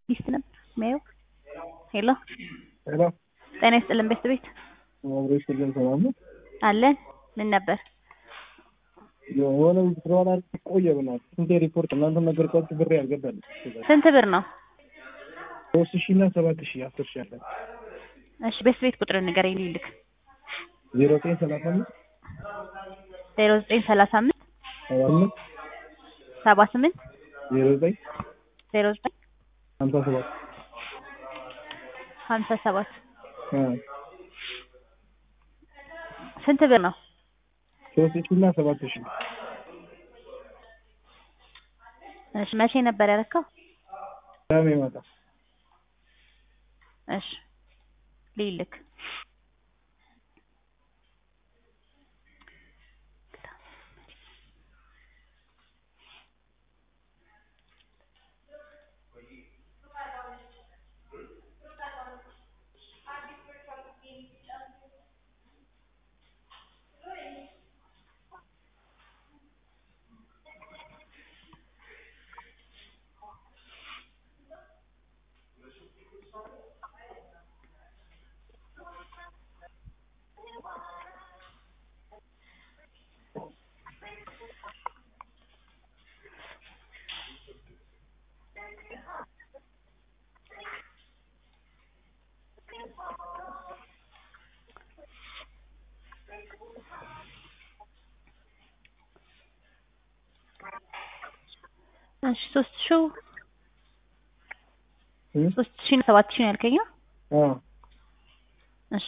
ሚስት ነበር የሚያየው። ሄሎ ሄሎ ጤና ይስጥልን ቤት ቤት አብሮ ይስጥልን ሰላም ነው። አለን። ምን ነበር? የሆነ ስለሆነ ቆየ ብናት ስንቴ ሪፖርት እናንተ ነገርኳችሁ ብሬ ያልገባል ስንት ብር ነው? ሶስት ሺህ እና ሰባት ሺህ አስር ሺህ አለ እሺ ቤት ቤት ቁጥር ንገረኝ ልልክ። ዜሮ ዘጠኝ ሰላሳ አምስት ዜሮ ዘጠኝ ሰላሳ አምስት ሰባ አምስት ሰባ ስምንት ዜሮ ዘጠኝ ዜሮ ዘጠኝ ሀምሳ ሰባት ሀምሳ ሰባት አ ስንት ብር ነው? ሶስት ሺህ እና ሰባት ሺህ እሺ መቼ ነበር ያረካው? ቅዳሜ ማታ እሺ ልልክ እሺ ሶስት ሺው ሶስት ሺህ እና ሰባት ሺህ ነው ያልከኝ? አ እሺ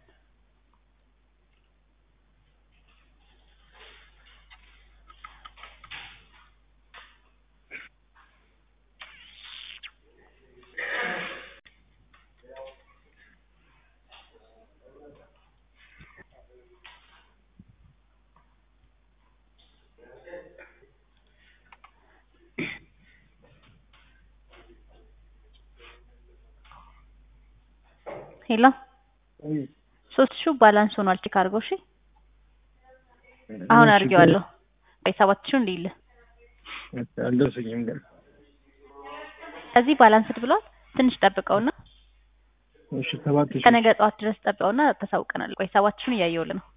ሄሎ ሶስት ሺው ባላንስ ሆኗል። ቼክ አድርገው። እሺ አሁን አድርጌዋለሁ። ወይ ሰባት ሺው እንዲልህ አልደረሰኝም ግን ከዚህ ባላንስድ ብሏል። ትንሽ ጠብቀውና እሺ ሰባት ሺህ ከነገ ጠዋት ድረስ ጠብቀውና ተሳውቀናል። ቆይ ሰባት ሺውን እያየሁልህ ነው።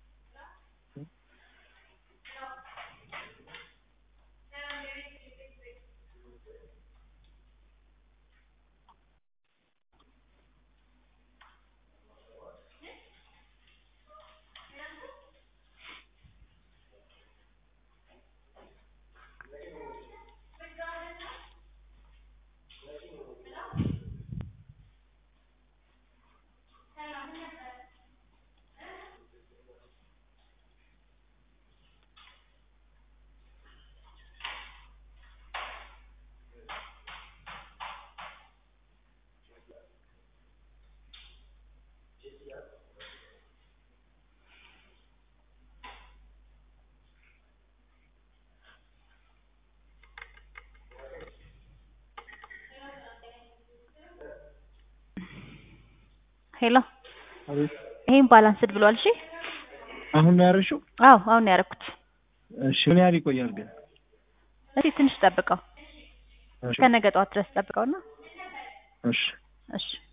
ሄሎ አቤት ይሄን ባላንስድ ብሏል። እሺ አሁን ነው ያረሽው? አዎ አሁን ነው ያደረኩት። እሺ ምን ያህል ይቆያል ግን? እስኪ ትንሽ ጠብቀው እሺ ከነገ ጠዋት ድረስ ጠብቀውና እሺ እሺ